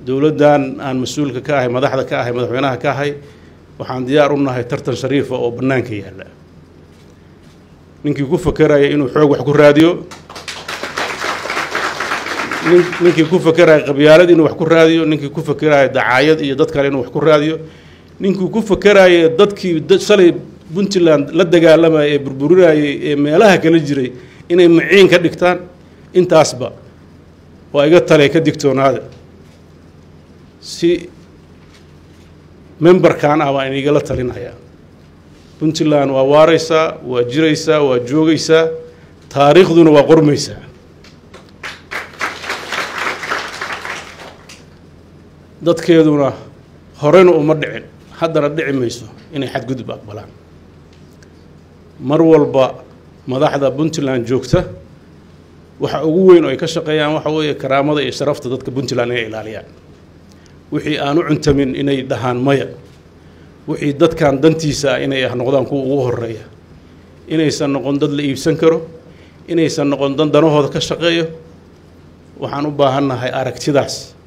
dowladdan aan mas-uulka ka ahay madaxda ka ahay madaxweynaha ka ahay waxaan diyaar u nahay tartan shariifa oo bannaanka yaalla ninkii ku fakeraya inuu xoog wax ku raadiyo nin ninkii ku fakeraya qabyaalad inuu wax ku raadiyo ninkii ku fakeraya dacaayad iyo dad kale inuu wax ku raadiyo ninkii ku fakeraya dadkii shalay puntland la dagaalamaya ee burburinayay ee meelaha kala jiray inay maciin ka dhigtaan intaasba waa iga tale ka digtoonaada si memberkan ah baan inigala talinayaa puntland waa waaraysaa waa jiraysaa waa joogaysaa taariikhduna waa qormaysaa dadkeeduna horena uma dhicin haddana dhici mayso inay xadgudub aqbalaan mar walba madaxda puntland joogta waxa ugu weyn oo ay ka shaqeeyaan waxa weeye karaamada iyo sharafta dadka puntland inay ilaaliyaan wixii aan u cuntamin inay dhahaan maya wixii dadkan dantiisa ah inay ah noqdaan kuwa ugu horeeya inaysan noqon dad la iibsan karo inaysan noqon dan danahooda ka shaqeeyo waxaan u baahannahay aragtidaas